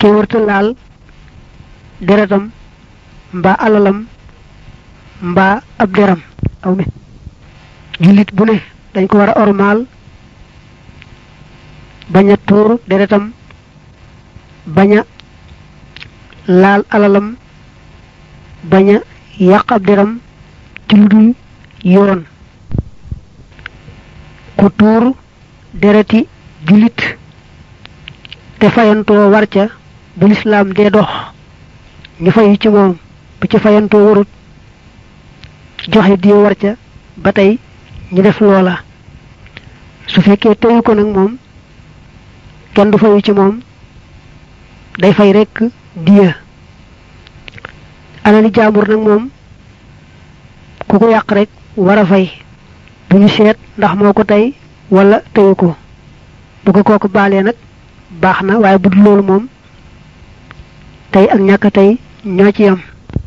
ke wërta laal deretam mbaa alalam mbaa ab deram aw mi jullit bu ne dañ ko war a ormaal bañ a tuur deretam bañ a laal alalam bañ a yàq ab deram ci lu dul yoon ku tuur dereti jullit te fayantoo war ca bu lislaam dee dox ñu fayu ci moom bu ci fayantoo warut joxe di war ca ba tey ñu def loola su fekkee teyu ko nag moom kenn du fayu ci moom day fay rekk diya alali jaambur nag moom ku ko yàq rek war a fay bu ñu seet ndax moo ko tey wala teyu ko bu ko kooku baalee nag baax na waaye bu dul loolu moom tey ak ñàkk tey ñoo ci yam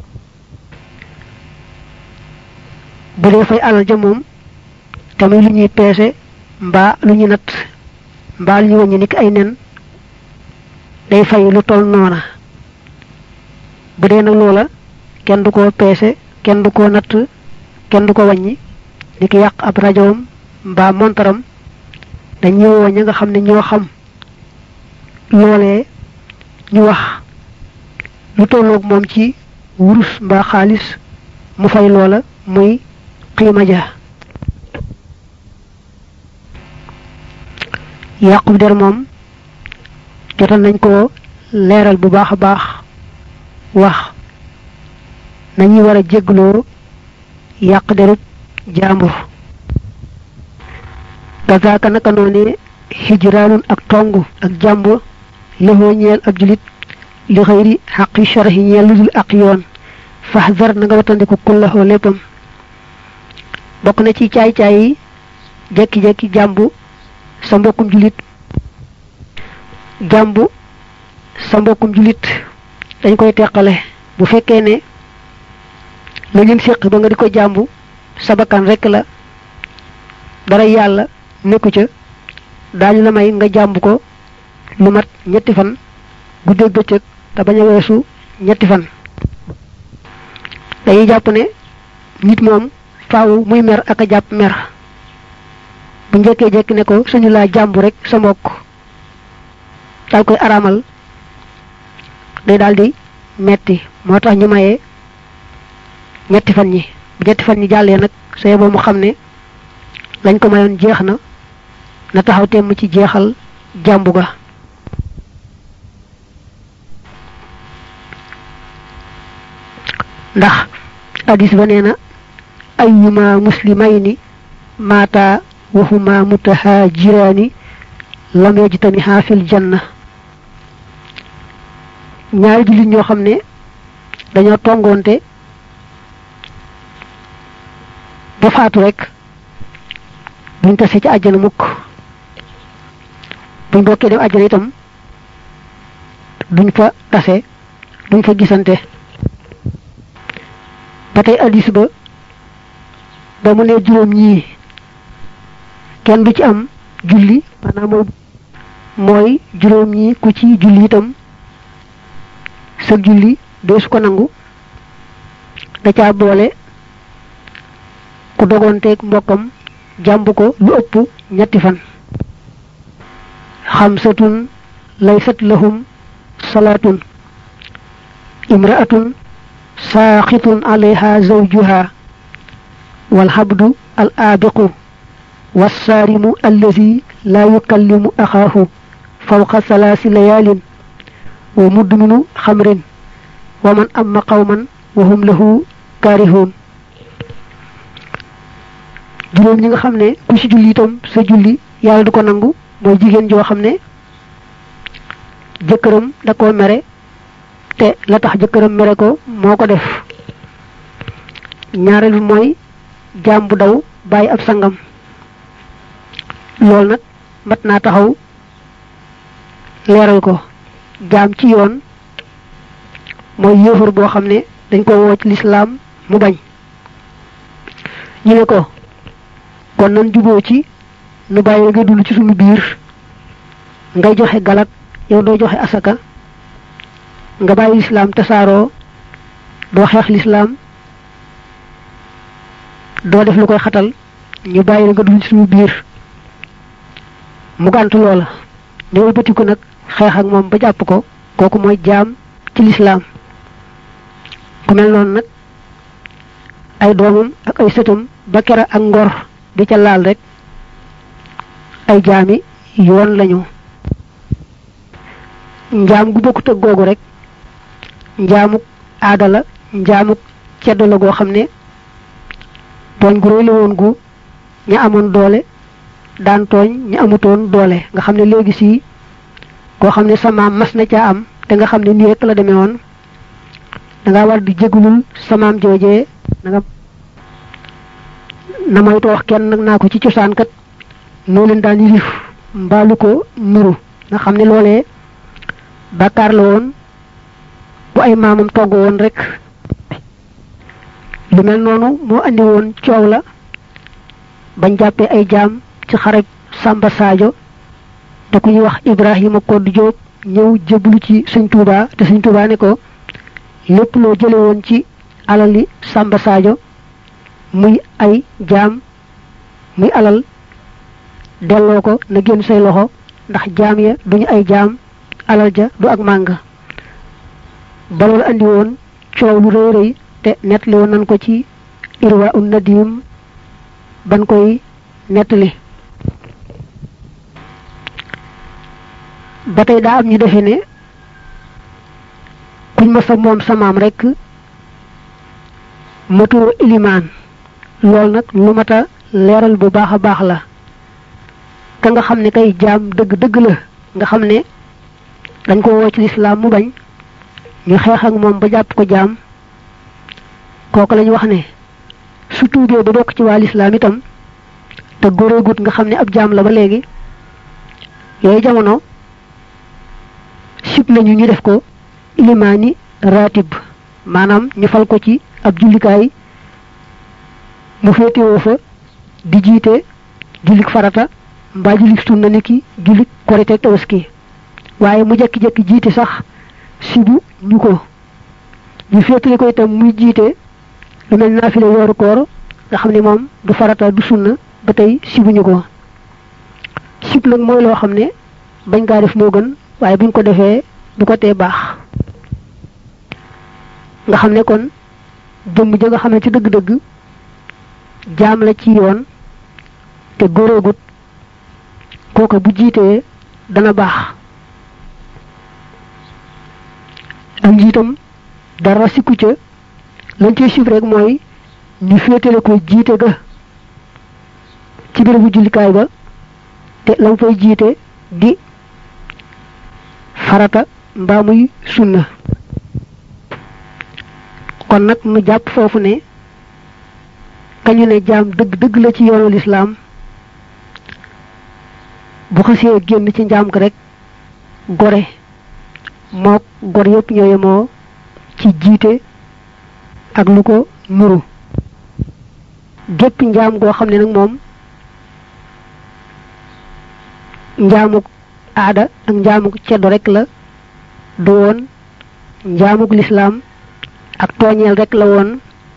bu dee fay alal ja moom tamit lu ñuy peese mbaa lu ñu natt mbaa lu ñu wàññi niki ay nen day fay lu toll noona bu dee nag loola kenn du ko peese kenn du ko natt kenn du ko wàññi ni ki yàq ab rajoom mbaa montaram dañuy woo ña nga xam ne ñoo xam loolee ñu wax lu tolloog moom ci wurus mbaa xaalis mu fay loola muy xiima ja yàqu der moom jotal nañ ko leeral bu baax a baax wax nañuy war a jégloo yàq derub jaambur gazaaka naka noone hijraanun ak tong ak jàmbur lëxoo ñeel ab julit li xëyri xaqi sharahi ñeel lu dul ak yoon faxdar na nga watandiku kullaxoo léppam bokk na ci caay-caay yi jekki-jekki jàmbu sa mbokkum julit jàmbu sa mbokkum julit dañ koy teqale bu fekkee ne la ngeen séq ba nga di ko jàmbu sa bakkan rekk la dara yàlla nekku ca daañu la may nga jàmb ko lu mat ñetti fan guddeeg bëccëg te bañ a weesu ñetti fan dañuy jàpp ne nit moom faaw muy mer ak a jàpp mer bu njëkkee jekki ne ko suñu laa jàmbu rek sa mbokk daal koy araamal day daal di metti moo tax ñu mayee ñetti fan ñi bu ñetti fan ñi jàllee nag sa yeboo mu xam ne lañ ko mayoon jeex na na taxaw temm ci jeexal jàmbu ga ndax hadis ba nee na ayyuma muslimayni mata wa huma mutahajirani lam yajtamiha fil janna ñaari jullit ñoo xam ne dañoo tongoonte ba faatu rek buñ tase ci àjjana mukk buñ bokkee dem àjjana itam duñ fa tase duñ fa gisante ba tey addis ba ba mu ne juróom ñii kenn du ci am julli maanaam mooy mooy juróom ñii ku ci julli itam sa julli doo su ko nangu da caa boole ku dogonteeg mbokkam jàmb ko lu ëpp ñetti fan xamsatun laysat lahum salaatun imraatun saaxitun alayha zawjuha walhabdu al aabiqu والصارم الذي لا يكلم أخاه فوق ثلاث ليال ومدمن خمر ومن أما قوما وهم له كارهون juróom ñi nga xam ne ku ci julli itam sa julli yàlla du ko nangu mooy jigéen joo xam ne jëkkëram da koo mere te la tax jëkkëram mere ko moo ko def ñaareel bi mooy jaam bu daw bàyyi ab sangam loolu nag mat naa taxaw leeral ko jaam ci yoon mooy yéefar boo xam ne dañ ko woo ci lislaam mu bañ ñu ne ko kon nan juboo ci nu bàyyi nga dund ci suñu biir ngay joxe galak yow doo joxe asaka nga bàyyi lislaam tasaaroo doo xeex lislaam doo def lu koy xatal ñu bàyyi la nga dugg ci suñu biir mu gàntu loola ne wëlbatiku nag xeex ak moom ba jàpp ko kooku mooy jaam ci lislaam ku mel noonu nag ay doomam ak ay sëtam ba kera ak ngor di ca laal rek ay jaami yoon lañu njaam gu bokkut ak googu rek njaamuk aada la njaamuk ceddo la goo xam ne tooñ gu réy la woon gu ña amoon doole daan tooñ ña amutoon doole nga xam ne léegi si koo xam ne sa maam mas na caa am te nga xam ne nii rek la demee woon danga war di jégalul sa maam joojee na nga na moytu wax kenn nag naa ko ci cosaan kat noo leen daan yilif mbaalu ko nuru nga xam ne loolee bàkkaar la woon bu ay maamam togg woon rek lu mel noonu moo andi woon coow la bañ jàppee ay jaam ci xaraj Samba Sadio te ku ñuy wax Ibrahima Koddu Jóob ñëw jébbalu ci sëñ Tuubaa te sëñ Tuubaa ne ko lépp loo jële woon ci alali Samba Sadio muy ay jaam muy alal delloo ko na génn say loxo ndax jaam ya duñu ay jaam alal ja du ak màng ba loolu andi woon coow lu rëy rëy te nettali woon nañ ko ci irwa un nadim ban koy nettali ba tey daa am ñu defe ne kuñ ma sa moom samaam rek matoo ilimaan loolu nag lu mat a leeral bu baax a baax la ka nga xam ne kay jaam dëgg dëgg la nga xam ne dañ ko woo ci lislaam mu bañ ñu xeex ak moom ba jàpp ko jaam kooku lañu wax ne su tuubee ba bokk ci waa lislaam itam te góoreegut nga xam ne ab jaam la ba léegi yooyu jamono sib nañu ñu def ko ilimaani ratib maanaam ñu fal ko ci ab jullikaay mu féetewoo fa di jiite jullik farata mbaa jullik sunna ni ki jullik korite tabaski waaye mu jekki-jekki jiite sax sibu ñu ko ñu féetale ko itam muy jiite lu mel naafile weeru koor nga xam ne moom du farata du sunna ba tey sibuñu ko sib nag mooy loo xam ne bañ kaa def moo gën waaye buñ ko defee du ko tee baax nga xam ne kon jëmm ja nga xam ne ci dëgg-dëgg jaam la ci yoon te góoreegut kooka bu jiitee dana baax ak njiitam dara sikku ca lañ cay sib rek mooy ñu féetale ko jiite ga ci bérébu jullikaay ba te lam fay jiite di farata mbaa muy sunna kon nag nu jàpp foofu ne kañu ne jaam dëgg dëgg la ci yoonu lislaam bu xasee génn ci njaam ko rek gore mook gor yépp ñooye moo ci jiite ak lu ko nuru gépp njaam goo xam ne nag moom njaamuk aada ak njaamuk ceddo rek la du woon njaamuk lislaam ak tooñeel rek la woon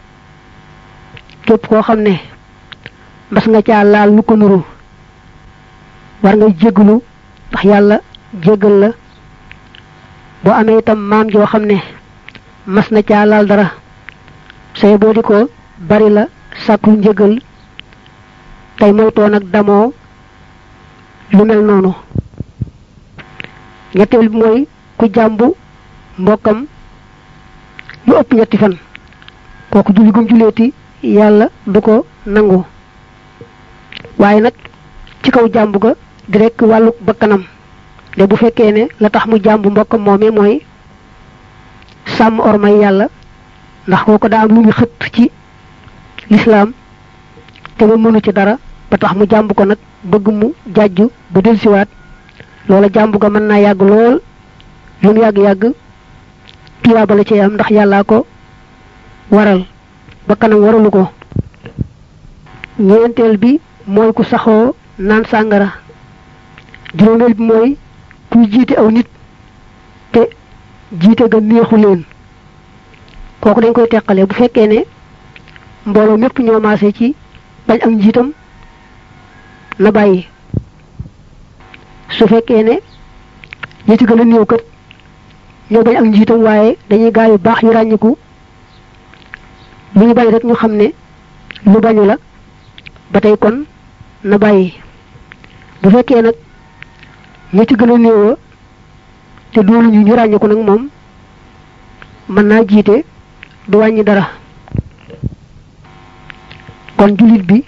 képp koo xam ne mas nga caa laal lu ko nuru war nga jéggalu ndax yàlla jéggal la boo amee itam maam joo xam ne mas na caa laal dara say boo di ko bari la sàkku njëgal tey moytoo nag damoo lu mel noonu ñetteel bi mooy ku jàmbu mbokkam lu ëpp ñetti fan kooku julli gum julleeti yàlla du ko nangu waaye nag ci kaw jàmbu ga di rekk wàllu bakkanam de bu fekkee ne la tax mu jàmbu mbokkam moomee mooy sàmm ormay yàlla ndax kooko daa am lu ñu xëtt ci lislaam te ma mënu ci dara ba tax mu jàmb ko nag bëgg mu jàjju ba delsiwaat loola jàmb ga mën naa yàgg lool lu mu yàgg-yàgg tuyaaba la ci am ndax yàllaa ko waral ba kanam waralu ko ñeenteel bi mooy ku saxoo naan sàngara juróomeel bi mooy kuy jiite aw nit te jiite ga neexu leen kooku dañ koy teqale bu fekkee ne mbooloo mépp ñoo maase ci bañ ak njiitam na bàyyi su fekkee ne ñi ci gën a néew kat ñoo bañ ak njiitam waaye dañuy gaa yu baax yu ràññiku lu ñu bañ rek ñu xam ne lu bañu la ba tey kon na bàyyi bu fekkee nag ñi ci gën a néewa te doolu ñu ñu ràññiku nag moom mën naa jiite du wàññi dara kon jullit bi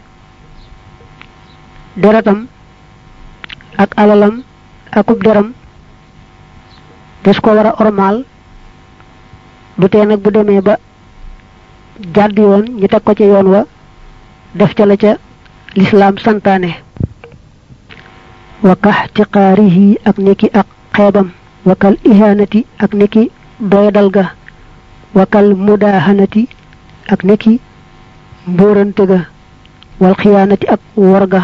deretam ak alalam akub deram des ko war a ormaal du tee nag bu demee ba jàdd yoon ñu teg ko ci yoon wa def ca la ca lislaam santaane wa kaxtiqaarihi ak niki ak xeebam wa kal ihanati ak niki doyadal ga wa kal mudahanati ak niki mbóorante ga wal xiyaanati ak wor ga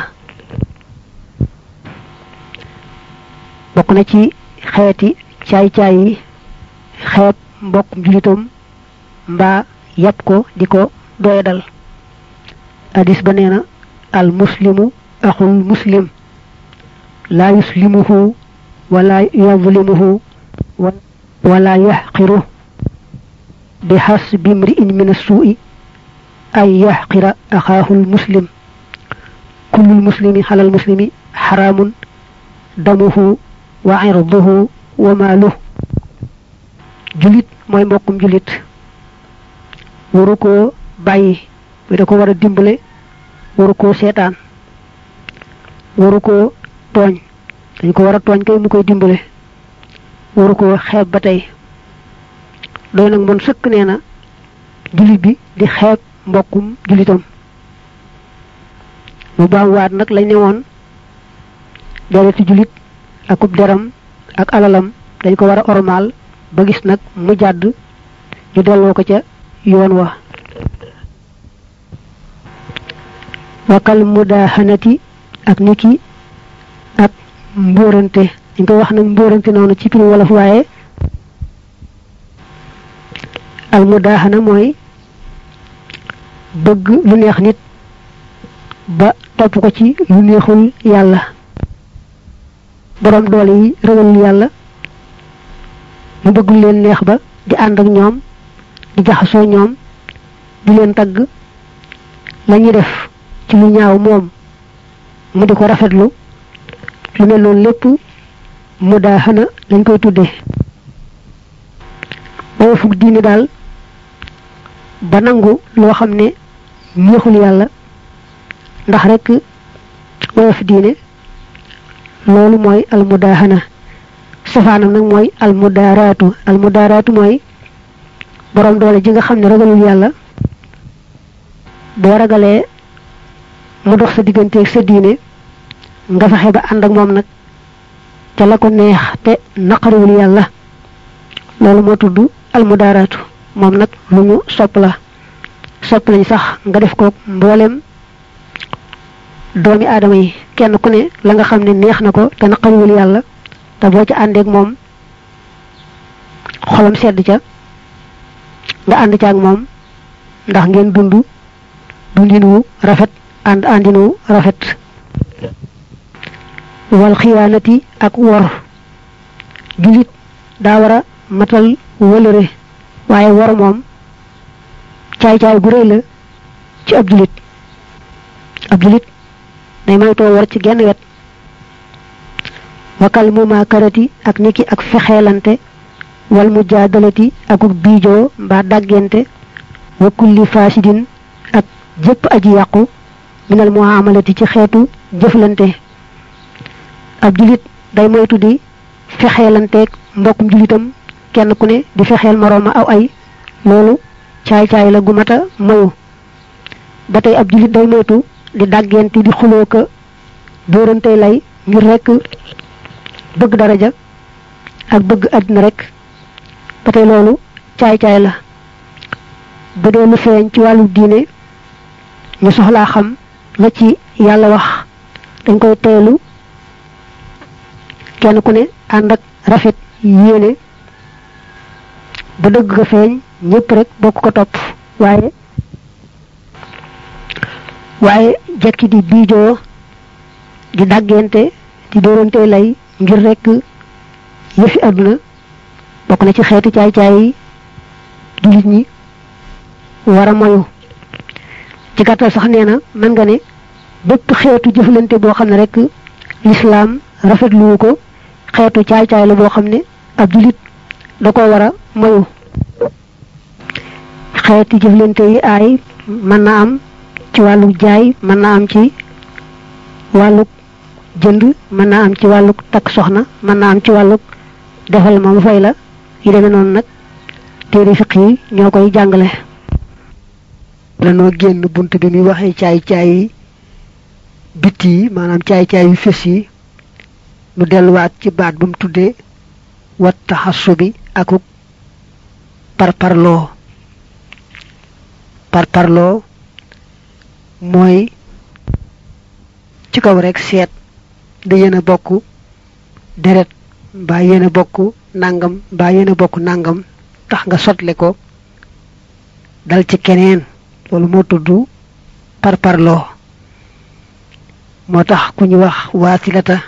bokk na ci xeeti caay-caay yi xeeb mbokk julitam mbaa yàpp ko di ko doyadal hadis ba nee na al muslimu axul muslim laa yuslimuhu wala yadlimuhu wala yaxqiru bi xasbi mri'in min assuu'i an yaxqira axaahu lmuslim kullu lmuslimi xala lmuslimi xaraamun damuhu wa irduhu wa maaluh julit mooy mbokkum julit waru koo bàyyi bi da ko war a dimbale waru koo seetaan waru koo tooñ dañ ko war a tooñ kay mu koy dimbale waru koo xeeb ba tey doy nag mon sëkk nee na julit bi di xeeb mbokkum julitam mu baam waat nag lañ ne woon dereti julit akub deram ak alalam dañ ko war a ormaal ba gis nag mu jàdd ñu delloo ko ca yoon wa wakal mudahanati ak niki ak mbóorante dañ koy wax nag mbóorante noonu ci piri wolof waaye al mudahana mooy bëgg lu neex nit ba topp ko ci lu neexul yàlla borom doole yi ragalul yàlla mu bëgg lu leen neex ba di ànd ak ñoom di jaxasoo ñoom di leen tagg la ñuy def ci lu ñaaw moom mu di ko rafetlu lu mel noonu lépp mu daa xana lañ koy tuddee boo fug diine daal ba nangu loo xam ne neexul yàlla ndax rek woyof diine loolu mooy almudaahana safaanam nag mooy almudaaraatu almudaaraatu mooy borom doole ji nga xam ne ragalul yàlla boo ragalee mu dox sa digganteeg sa diine nga fexe ba ànd ak moom nag ca la ko neex te naqariwul yàlla loolu moo tudd almudaaraatu moom nag lu ñu sopp la sopp lañ sax nga def ko mboolem doomi aadama yi kenn ku ne la nga xam ne neex na ko te naqariwul yàlla te boo ca àndeek moom xolam sedd ca nga ànd ca ak moom ndax ngeen dund dundin wu rafet ànd àndin wu rafet wal xiyaanati ak wor julit daa war a matal wëlëre waaye wor moom caay-caay gu rëy la ci ab julit ab julit day moytoo war ci genn wet wakal mumaakarati ak niki ak fexeelante wal mujaadalati akuk biijoo mbaa dàggente wa kulli fasidin ak jëpp aji yàqu minal muamalati ci xeetu jëflante ab julit day moytu di fexeelanteeg mbokkum julitam kenn ku ne di fexeel morooma aw ay loolu caay-caay la gu mata moyu ba tey ab julit day moytu di dàggente di xuloo ka dóorante lay ngir rekk bëgg daraja ak bëgg àddina rek ba tey loolu caay-caay la bu dee lu feeñ ci wàllu diine ñu soxlaa xam la ci yàlla wax dañ koy teelu kenn ku ne ànd ak rafet yéene ba dëgg ga feeñ ñëpp rek bokk ko topp waaye waaye jekki di biijoo di daggente di dóorante lay ngir rek yëfi àdduna bokk na ci xeeti caay-caay yi jullit ñi war a moyu ci gàttal sax nee na mën nga ne bépp xeetu jëflante boo xam ne rek lislaam rafetluwu ko xeetu caay-caay la boo xam ne ab jullit da ko war a moyu xeeti jëflante yi aay mën na am ci wàllu jaay mën na am ci wàllu jënd mën naa am ci wàllu takk soxna mën naa am ci wàllu defal ma mu fay la yi demee noonu nag téere fiq yi ñoo koy jàngale lanoo génn bunt bi muy waxee caay-caay yi bitti yi maanaam caay-caay yu fés yi nu delluwaat ci baat ba mu tuddee wat taxassu bi akuk parparloo parparloo mooy ci kaw rek seet da yéen a bokk deret mbaa yéen a bokk nangam mbaa yéen a bokk nangam tax nga sotle ko dal ci keneen loolu moo tudd parparloo moo tax ku ñu wax waasilata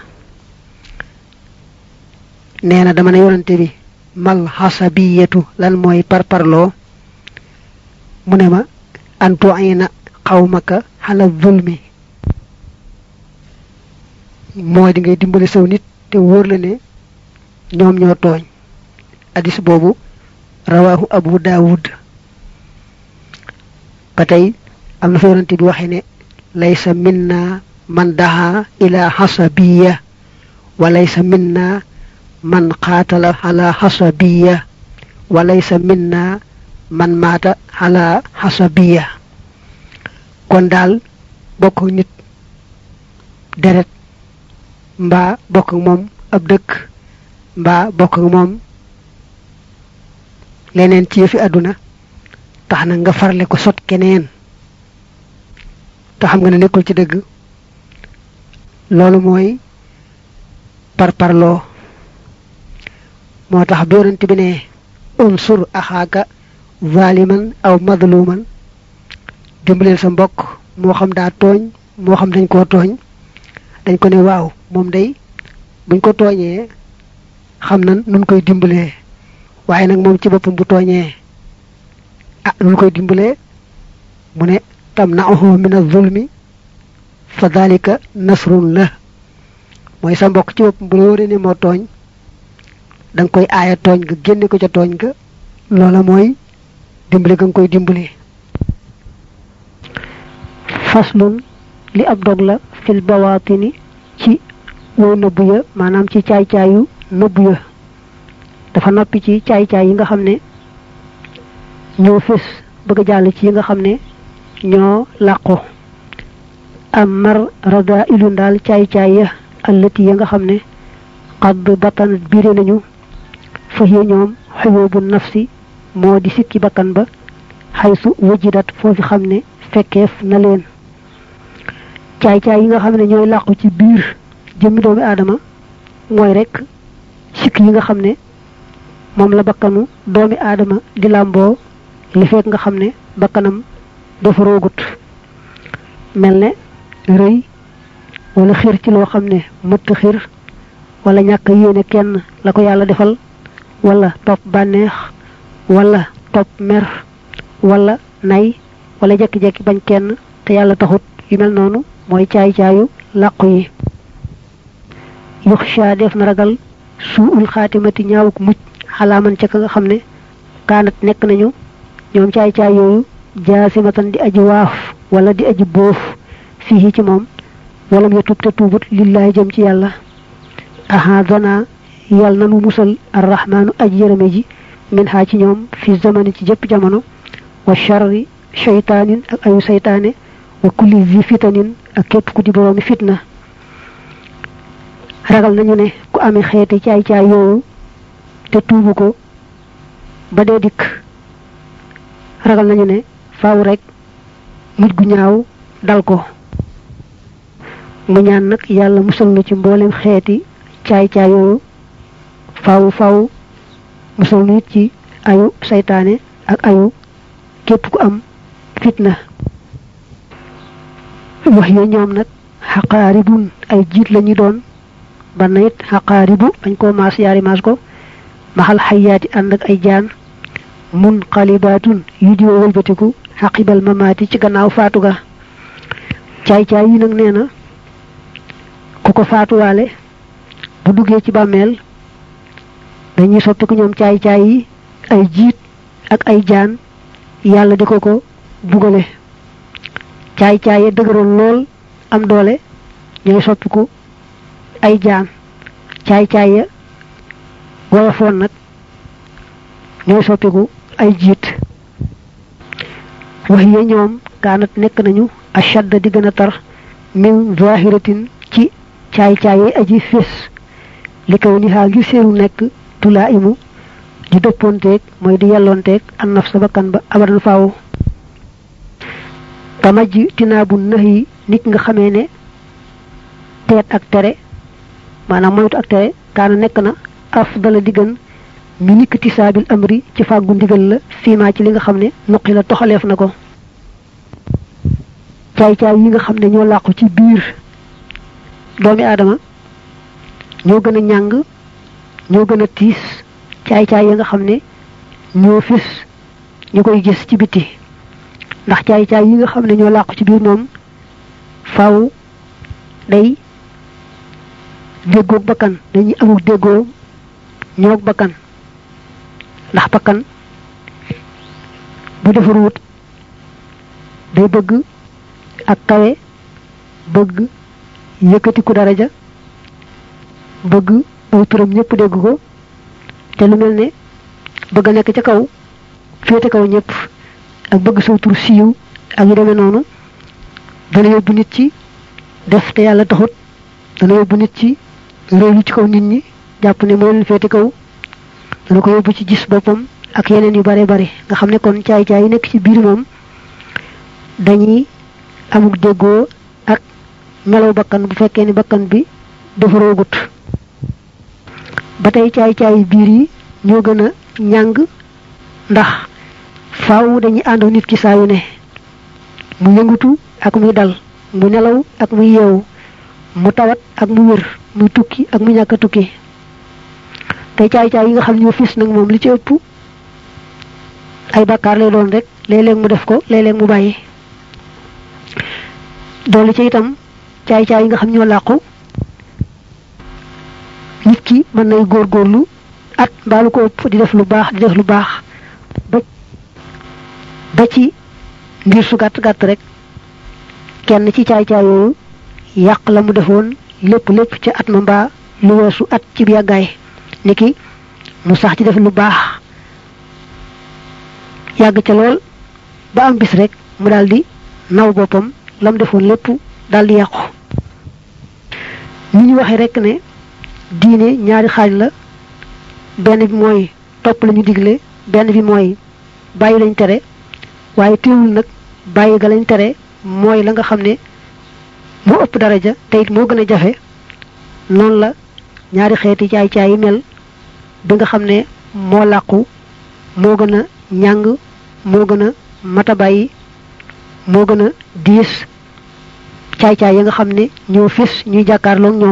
nee na dama ne yonante bi mal xasabiyatu lan mooy parparloo mu ne ma antu ay na xawmaka xala zulmi mooy di ngay dimbali saw nit te wóor la ne ñoom ñoo tooñ hadis boobu rawahu abu daawud ba tey am na fa yonante bi waxe ne laysa minna man daha ila xasabiya wa laysa minna man qaatala ala xasabiya wa laysa minna man maata ala xasabiya kon daal bokk nit deret mbaa bokk ak moom ab dëkk mbaa bokk ak moom leneen ci yëfi àdduna tax na nga farle ko sot keneen te xam nga ne nekkul ci dëgg loolu mooy parparloo moo tax bi yonent bi ne unsur axaaka zaliman aw madluman dimbaleel sa mbokk moo xam daa tooñ moo xam dañ koo tooñ dañ ko ne waaw moom day buñ ko tooñee xam na nun koy dimbalee waaye nag moom ci boppam bu tooñee ah nun koy dimbalee mu ne tam na'uhu min az-zulmi fa dalika nasrun la mooy sa mbokk ci boppam bu la wóoree ne moo tooñ da nga koy aaya tooñ nga génne ko ca tooñ ga loola mooy dimbali ga nga koy dimbali faslun li ab dog la fil bawaatini ci wow nëbbu ya maanaam ci caay-caayu nëbbu ya dafa noppi ci caay-caay yi nga xam ne ñoo fés bëgg a jàll ci yi nga xam ne ñoo làqu am mar rada ilu ndaal caay-caay ya allati ya nga xam ne xadd battanat biire nañu fa hiya ñoom xuyóobu nafsi moo di sikki bakkan ba xaysu wajidat foofi xam ne fekkeef na leen caay-caay yi nga xam ne ñooy làqu ci biir jëmmi doomi aadama mooy rek sikk yi nga xam ne moom la bakkanu doomi aadama di làmboo li fekk nga xam ne bakkanam dafa roogut mel ne rëy wala xir ci loo xam ne mëtt xir wala ñàkk yéene kenn la ko yàlla defal wala topp bànneex wala topp mer wala nay wala jekki-jekki bañ kenn te yàlla taxut yu mel noonu mooy caay-caayu làqu yi yuxsha def na ragal suul xaatimati ñaawuk mucc xalaaman ca ka nga xam ne kaanat nekk nañu ñoom caay-caay yooyu jaasimatan di aji waaf wala di aji boof fii ci moom walam ya tub te tuubut lillahi jëm ci yàlla ahadana yàlla nanu musal arrahmaanu aji yërëme ji min xaa ci ñoom fi zamani ci jëpp jamono wa charri cheytaanin ak ayu seytaane wa kulli zi fitanin ak képp ku di boroomi fitna ragal nañu ne ku amee xeeti caay-caay yooyu te tuubu ko ba dee dikk ragal nañu ne faaw rek mujj gu ñaaw dal ko mu ñaan nag yàlla musal nu ci mboolem xeeti caay-caay yooyu faaw faaw musal nu it ci ayu saytaane ak ayu képp ku am fitna wax ya ñoom nag xaqaaribun ay jiit lañu doon banna it xaqaaribu bañ koo maas yaari maas ko maxal xayaati ànd ak ay jaan mun xalibaatun yu di wëlbatiku xaqibal mamaati ci gannaaw faatu ga caay-caay yi nag nee na ku ko faatuwaale bu duggee ci bàmmeel dañuy soppiku ñoom caay-caay yi ay jiit ak ay jaan yàlla di ko ko bugale caay-caay ya dëgëroon lool am doole ñooy soppiku ay jaan caay-caay ya woyofoon nag ñooy soppiku ay jiit wax ya ñoom kaanat nekk nañu ashadda di gën a tar min zahiratin ci caay-caay yi aji fés li kaw ni xaa ngir seenu nekk tulaa imu di dëppoonteeg mooy di yelloonteeg an naf sa bakkan ba abadan faaw kamaj tinaabu nax yi nit nga xamee ne teet ak tere maanaam moytu ak tere kaana nekk na afdala di gën mi nikk tisaabil amri ci fàggu ndigal la fiimaa ci li nga xam ne nuqi la toxaleef na ko caay-caay yi nga xam ne ñoo làqu ci biir doomi aadama ñoo gën a ñàng ñoo gën a tiis caay-caay yi nga xam ne ñoo fis ñu koy gis ci biti ndax caay-caay yi nga xam ne ñoo làqu ci biir moom faaw day déggoog bakkan dañuy amuk déggoo ñoog bakkan ndax bakkan bu defaruwut day bëgg ak kawe bëgg yëkkatiku daraja bëgg aw turam ñëpp dégg ko te lu mel ne bëgg a nekk ca kaw féete kaw ñëpp ak bëgg saw tur siiw ak yu demee noonu dana yóbbu nit ci def te yàlla taxut dana yóbbu nit ci réew ci kaw nit ñi jàpp ne moo leen féete kaw dana ko yóbbu ci gis boppam ak yeneen yu bare bare nga xam ne kon caay-caay yi nekk ci biir moom dañuy amuk déggoo ak melaw bakkan bu fekkee ni bakkan bi dafa roogut ba tey caay-caay biir yi ñoo gën a ñàng ndax faaw dañuy ànd nit ki saa yu ne mu yëngutu ak muy dal mu nelaw ak muy yeewu mu tawat ak mu wér muy tukki ak mu ñàkk a tukki te caay-caay yi nga xam ñoo fis nag moom li ci ëpp ay bàkkaar lay doon rek léeg-léeg mu def ko léeg-léeg mu bàyyi doolu ci itam caay-caay yi nga xam ñoo làqu nit ki mën nay góorgóorlu at mbaalu ko ëpp di def lu baax di def lu baax ba ba ci ngir su gàtt gàtt rek kenn ci caay-caay yooyu yàq la mu defoon lépp lépp ca at ma mbaa lu weesu at ci bi yàggaay niki mu sax ci def lu baax yàgg ca lool ba am bis rek mu daldi naw boppam lam defoon lépp daldi yàqu ni ñu waxee rek ne diine ñaari xaaj la benn bi mooy topp lañu digle benn bi mooy bàyyi lañ tere waaye teewul nag bàyyi ga lañ tere mooy la nga xam ne moo ëpp daraja te it moo gën a jafe noonu la ñaari xeeti caay-caay yi mel bi nga xam ne moo làqu moo gën a ñàng moo gën a mata bàyyi moo gën a diis caay-caay yi nga xam ne ñoo fis ñuy jàkkaarloog ñoom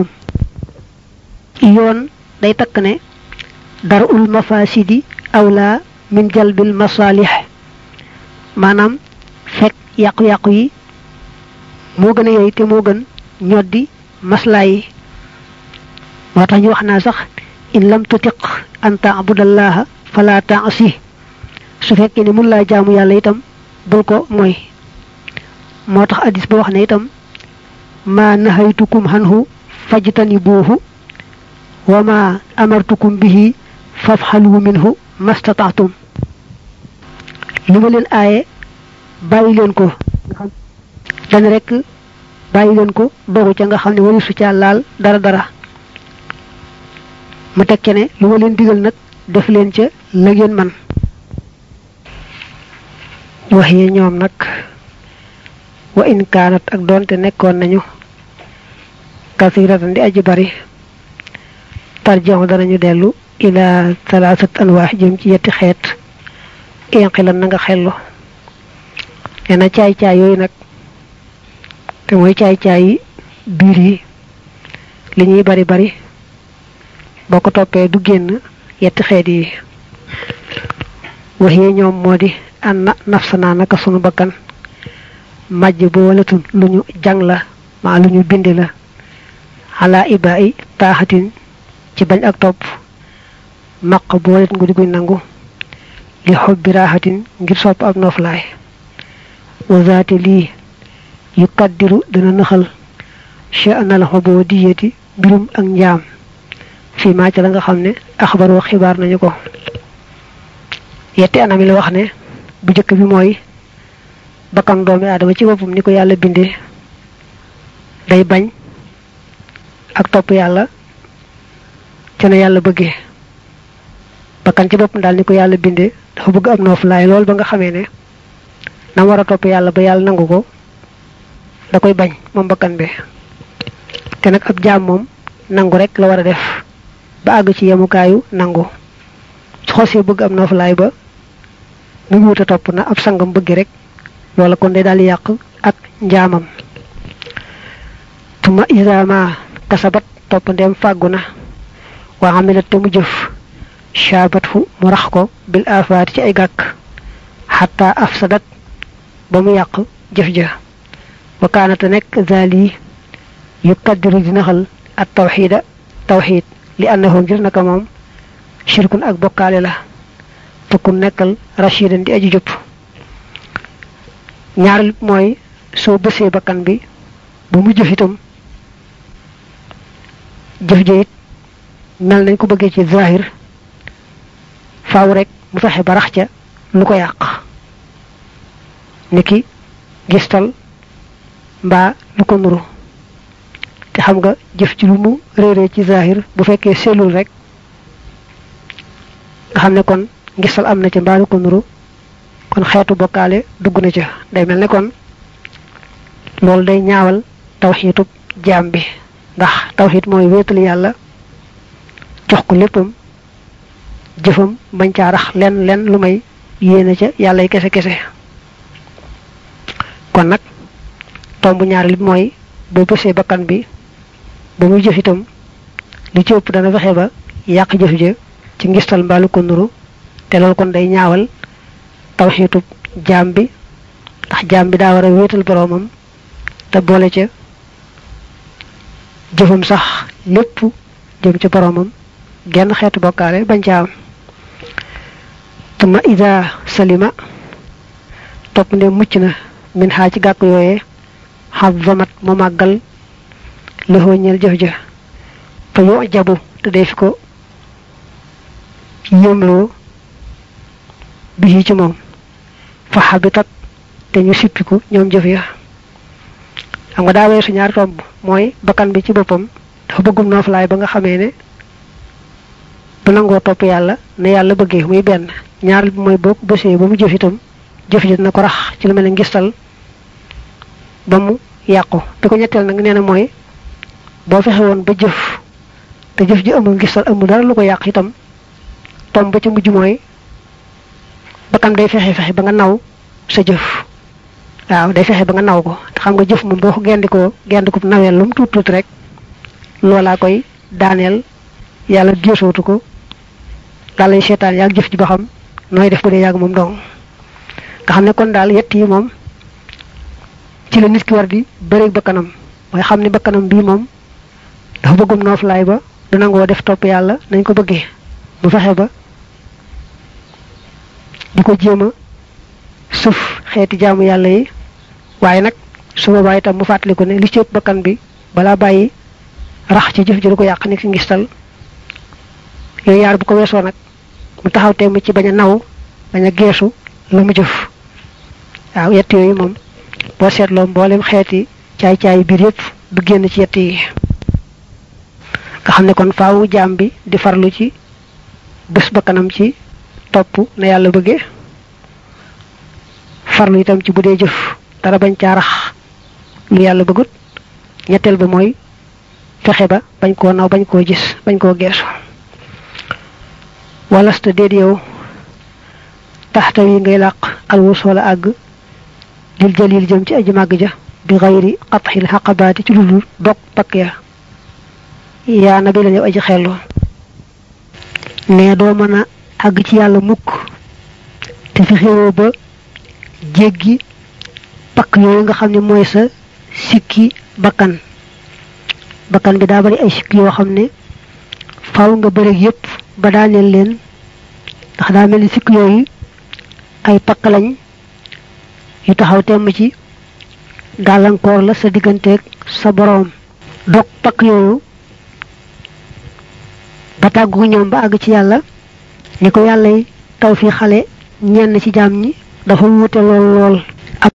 yoon day takk ne darul mafasidi awla min jalbil masalih maanaam fekk yàqu-yàqu yi moo gën a yey te moo gën ñoddi maslaa yi moo tax ñu wax naa sax in lam tutiq an taabudallaha fala taasi su fekkee ne mun laa jaamu yàlla itam bul ko mooy moo tax addis ba wax ne itam ma nahaytukum hanhu fajtanibuhu wa ma amartukum bihi fafxalu minhu mastataatum li ma leen aaye bàyyi leen ko dana rek bàyyi leen ko dogu ca nga xam ne wari su ca laal dara dara mu tekke ne lu ma leen digal nag def leen ca la ngeen man wax yi ñoom nag wa in kaanat ak doonte nekkoon nañu kasiratan di aji bari tarjeexu danañu dellu ila salaasat anwaax jëm ci yetti xeet inqilan na nga xellu nee na caay-caay yooyu nag te mooy caay-caay yi biir yi li ñuy bari bari boo ko toppee du génn yetti xeet yi wax yi ñoom moo di an na nafsanaa naka sunu bakkan majj bu walatun lu ñu jàng la maa lu ñu bind la xalaa ibaa i taaxatin ci bañ ak topp maq bu walat ngu di guñ nangu li xob bi raaxatin ngir sopp ab noflaay wazaati lii yu kaddiru dina nëxal sha'nal xoboo diyeti mbirum ak njaam fii maa ca la nga xam ne axbaroo xibaar nañu ko yetti anam yi la wax ne bu njëkk bi mooy bakkan doomi aadama ci boppam ni ko yàlla bindee day bañ ak topp yàlla ca na yàlla bëggee bakkan ci boppam daal ni ko yàlla bindee dafa bëgg am noofu laay lool ba nga xamee ne na war a topp yàlla ba yàlla nangu ko da koy bañ moom bakkan bi te nag ab jaam moom nangu rek la war a def ba àgg ci yemukaayu nangu su xosee bëgg am noofu laay ba mu ngi wut a topp na ab sangam bëgg rek loola kon day daal yàq ak njaamam tuma isama kasabat topp ndem fàggu na waa xamilat te mu jëf shaabat fu mu rax ko bil afaati ci ay gàkk xataa afsadat ba mu yàq jëf ja wa kaanata nekk zaali yu kaddiru di naxal at tawxiida tawxiid li annahu ngir naka moom shirkun ak bokkaale la tukkun nekkal rashidan di aji jub ñaareel mooy soo bësee bakkan bi ba mu jëf itam jëf ja it mel nañ ko bëggee ci zahir faaw rek mu fexe ba rax ca lu ko yàq niki gistal mbaa lu ko nuru te xam nga jëf ci lu mu réeree ci zahir bu fekkee sellul rek nga xam ne kon ngistal am na ca mbaa lu ko nuru kon xeetu bokkaale dugg na ca day mel ne kon loolu day ñaawal tawxiitub jaam bi ndax tawxiit mooy wéetal yàlla jox ko léppam jëfam bañ caa rax len len lu may yéene ca yàllay kese kese kon nag tomb ñaareel bi mooy boo bësee bakkan bi ba muy jëf itam li ci ëpp dana fexe ba yàq jëf ja ci ngistal mbaalu ko nuru te loolu kon day ñaawal tawxiitub jaam bi ndax jaam bi daa war a wéetal boroomam te boole ca jëfam sax lépp jëm ci boroomam genn xeetu bokkaale bañ ca am tuma ida salima topp nde mucc na min xaa ci gàkk yooyee xam vamat mu màggal lëxoo ñeel jëf ja fa yo jabu te dee fi ko yéemloo bi ci moom fa xabitat te ñu sippiku ñoom jëf ya xam nga daa weesu ñaari tomb mooy bakkan bi ci boppam dafa bëggum nooflaay ba nga xamee ne bu nangoo topp yàlla ne yàlla bëggee muy benn ñaar bi mooy boo ko bësee ba mu jëf itam jëf ji dina ko rax ci lu mel ne ngistal ba mu yàqu bi ko ñetteel nag nee na mooy boo fexe woon ba jëf te jëf ji amul ngistal amul dara lu ko yàq itam tomb ba ci mujj mooy bakkan day fexe fexe ba nga naw sa jëf waaw day fexe ba nga naw ko te xam nga jëf moom boo ko gendikoo gendiko naweel lu mu tuut tuut rek loolaa koy daaneel yàlla géesootu ko daal lay seetaan yaag jëf ji ba xam nooy def ba dee yàgg moom dong nga xam ne kon daal yett yi moom ci la nit ki war di bëreeg bakkanam mooy xam ne bakkanam bii moom dafa bëggum nooflaay ba du nangoo def topp yàlla nañ ko bëggee mu fexe ba di ko jéem a suuf xeeti jaamu yàlla yi waaye nag su boobaa itam mu fàttaliku ne li ci ëpp bakkan bi balaa bàyyi rax ci jëf ji du ko yàq ni ci ngistal yooyu yaar bu ko weesoo nag mu taxaw temm ci bañ a naw bañ a geesu la mu jëf waaw yett yooyu moom boo seetloo mboolem xeeti caay-caay biir yëpp du génn ci yett yi nga xam ne kon faawu jaam bi di farlu ci bés bakkanam ci topp na yàlla bëggee farlu itam ci bu dee jëf dara bañ caa rax lu yàlla bëggut ñetteel ba mooy fexe ba bañ koo naw bañ koo gis bañ koo geesu walasta déet yow taxta yi ngay làq alwus wala àgg dil jalil jëm ci aji màgg ja bi xayri qatxil xaqabaati ci ludul dog pakk ya yaa nabi la yow aji xellu ne doo mën a àgg ci yàlla mukk te fi xewoo ba jéggi pakk yooyu nga xam ne mooy sa sikki bakkan bakkan bi daa bari ay sikki yoo xam ne faaw nga bëreeg yépp ba daaneel leen ndax daa mel ni sikk yooyu ay pakk lañ yu taxaw temm ci gàllankoor la sa digganteeg sa boroom dog pakk yooyu ba tàggu ñoom ba àgg ci yàlla ni ko yàlla taw fi xale ñenn ci jaam ñi dafa wuute lool lool